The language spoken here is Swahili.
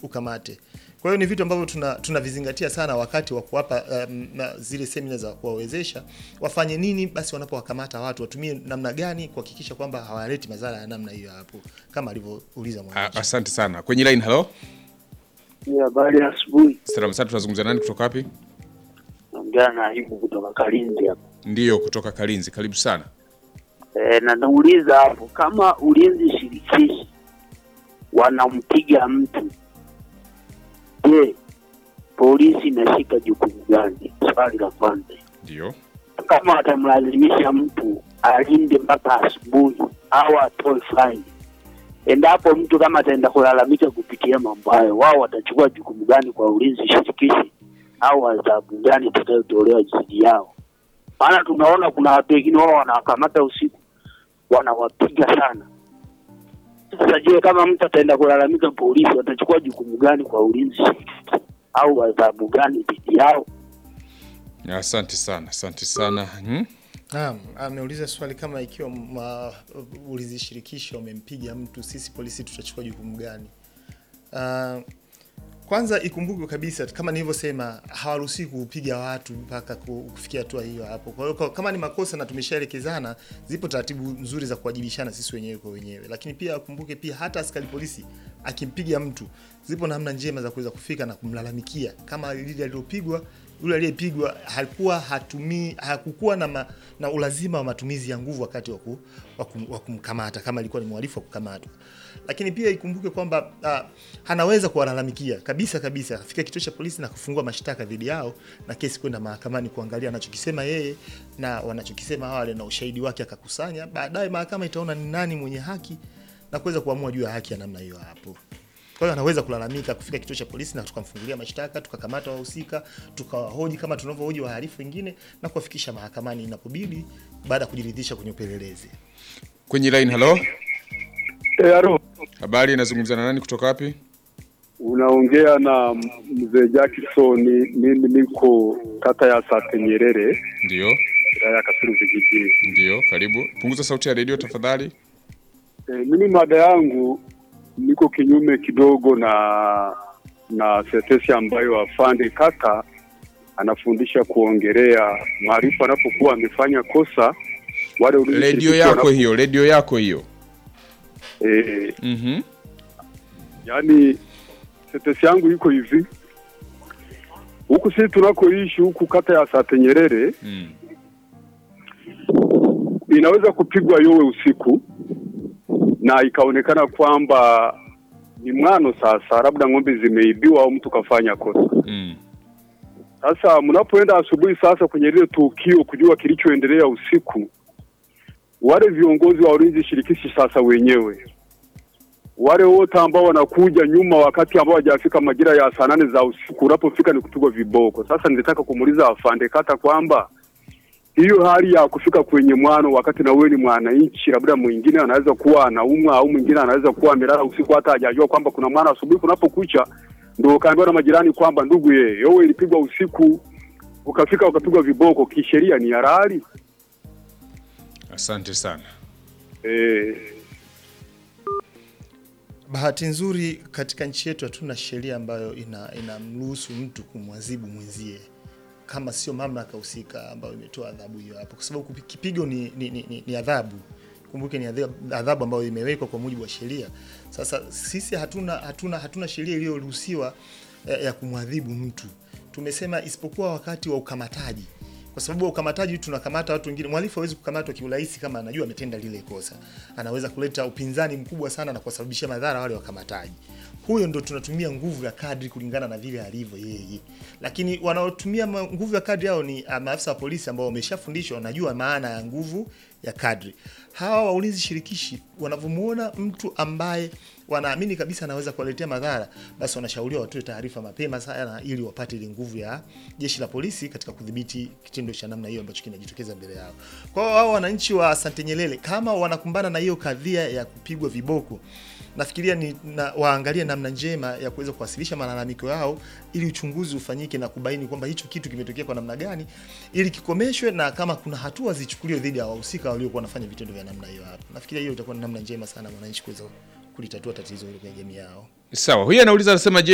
ukamate. Kwa hiyo ni vitu ambavyo tuna tunavizingatia sana wakati wa kuwapa um, na zile semina za kuwawezesha wafanye nini basi wanapowakamata watu watumie namna gani kuhakikisha kwamba hawaleti madhara ya namna hiyo hapo kama alivyouliza A- mwananchi. Asante sana. Kwenye line, hello. Ni habari ya asubuhi. Salamu sana, tunazungumza nani kutoka wapi? Naongea na Ayubu kutoka Kalinzi hapa. Ndiyo, kutoka Kalinzi. Karibu sana. E, na nauliza hapo kama ulinzi shirikishi wanampiga mtu, je, polisi inashika jukumu gani? Swali la kwanza. Ndiyo. Kama watamlazimisha mtu alinde mpaka asubuhi au atoe faini, endapo mtu kama ataenda kulalamika kupitia mambo hayo, wao watachukua jukumu gani kwa ulinzi shirikishi au adhabu gani itakayotolewa dhidi yao? Maana tunaona kuna watu wengine wao wanawakamata usiku wanawapiga sana. Sasa je, kama mtu ataenda kulalamika polisi, watachukua jukumu gani kwa ulinzi shirikishi au adhabu gani dhidi yao? Asante sana, asante sana. Hmm? Naam, ameuliza swali kama ikiwa ma- ulinzi shirikishi wamempiga mtu, sisi polisi tutachukua jukumu gani? Uh, kwanza ikumbukwe kabisa kama nilivyosema, hawaruhusiwi kupiga watu mpaka ku- kufikia hatua hiyo hapo. Kwa hiyo kwa- kama ni makosa na tumeshaelekezana, zipo taratibu nzuri za kuwajibishana sisi wenyewe kwa wenyewe, lakini pia akumbuke pia hata askari polisi akimpiga mtu, zipo namna njema za kuweza kufika na kumlalamikia kama lile alilopigwa yule aliyepigwa hakuwa hatumii hakukuwa na, ma, na ulazima wa matumizi ya nguvu wakati wa ku- wa kum- wa kumkamata kama ilikuwa ni mhalifu wa kukamatwa. Lakini pia ikumbuke kwamba uh, anaweza kuwalalamikia kabisa kabisa, afika kituo cha polisi na kufungua mashtaka dhidi yao na kesi kwenda mahakamani kuangalia anachokisema yeye na wanachokisema wale na ushahidi wake akakusanya. Baadaye mahakama itaona ni nani mwenye haki na kuweza kuamua juu ya haki ya namna hiyo hapo. Kwa hiyo anaweza kulalamika kufika kituo cha polisi na tukamfungulia mashtaka, tukakamata wahusika, tukawahoji kama tunavyohoji wahalifu wengine na kuwafikisha mahakamani inapobidi, baada ya kujiridhisha kwenye upelelezi. Kwenye line, hello. Eh, alo, Habari, inazungumza na nani kutoka wapi? unaongea na mzee Jackson. Mimi niko kata ya Sate Nyerere, Ndiyo, wilaya ya Kasulu vijijini. ndiyo, karibu. Punguza sauti ya redio tafadhali. Eh, mimi mada yangu niko kinyume kidogo na na tetesi ambayo afande kaka anafundisha kuongelea mhalifu anapokuwa amefanya kosa wale ulinzi Redio shirikishi yako wana- hiyo, redio yako hiyo. eh, Mhm. Yaani tetesi yangu iko hivi, huku sisi tunakoishi huku kata ya Sate Nyerere Mm. inaweza kupigwa yowe usiku na ikaonekana kwamba ni mwano sasa, labda ng'ombe zimeibiwa au mtu kafanya kosa. Mm. Sasa mnapoenda asubuhi sasa kwenye lile tukio kujua kilichoendelea usiku, wale viongozi wa ulinzi shirikishi sasa wenyewe wale wote ambao wanakuja nyuma wakati ambao hajafika majira ya saa nane za usiku, unapofika ni kupigwa viboko. Sasa nilitaka kumuuliza afande kata kwamba hiyo hali ya kufika kwenye mwano wakati na wewe ni mwananchi, labda mwingine anaweza kuwa anaumwa au mwingine anaweza kuwa amelala usiku hata hajajua kwamba kuna mwana, asubuhi kunapokucha ndio ukaambiwa na majirani kwamba ndugu ye yowe ilipigwa usiku, ukafika ukapigwa viboko, kisheria ni halali Asante sana. eh? Bahati nzuri katika nchi yetu hatuna sheria ambayo ina inamruhusu mtu kumwadhibu mwenzie kama sio mamlaka husika ambayo imetoa adhabu hiyo hapo, kwa sababu kupi- kipigo ni, ni, ni, ni, ni adhabu. Kumbuke ni adhabu, adhabu ambayo imewekwa kwa mujibu wa sheria. Sasa sisi hatuna hatuna hatuna sheria iliyoruhusiwa ya, ya kumwadhibu mtu. Tumesema isipokuwa wakati wa ukamataji kwa sababu wa ukamataji tunakamata watu wengine. Mhalifu hawezi kukamatwa kiurahisi kama anajua ametenda lile kosa, anaweza kuleta upinzani mkubwa sana na kuwasababishia madhara wale wakamataji. Huyo ndo tunatumia nguvu ya kadri kulingana na vile alivyo yeye, lakini wanaotumia ma- nguvu ya kadri hao ni ah, maafisa wa polisi ambao wameshafundishwa, wanajua maana ya nguvu ya kadri. Hawa wa ulinzi shirikishi wanavyomuona mtu ambaye wanaamini kabisa anaweza kuwaletea madhara, basi wanashauriwa watoe taarifa mapema sana, ili wapate ile nguvu ya jeshi la polisi katika kudhibiti kitendo cha namna hiyo ambacho kinajitokeza mbele yao. Kwa hiyo hao wananchi wa Asante Nyerere kama wanakumbana na hiyo kadhia ya kupigwa viboko, nafikiria ni na, waangalie namna njema ya kuweza kuwasilisha malalamiko yao ili uchunguzi ufanyike na kubaini kwamba hicho kitu kimetokea kwa namna gani, ili kikomeshwe na kama kuna hatua zichukuliwe dhidi ya wahusika waliokuwa wanafanya vitendo vya namna hiyo hapo. Nafikiria hiyo itakuwa ni namna njema sana wananchi kuweza kulitatua tatizo hilo kwenye jamii yao. Sawa, huyu anauliza anasema, je,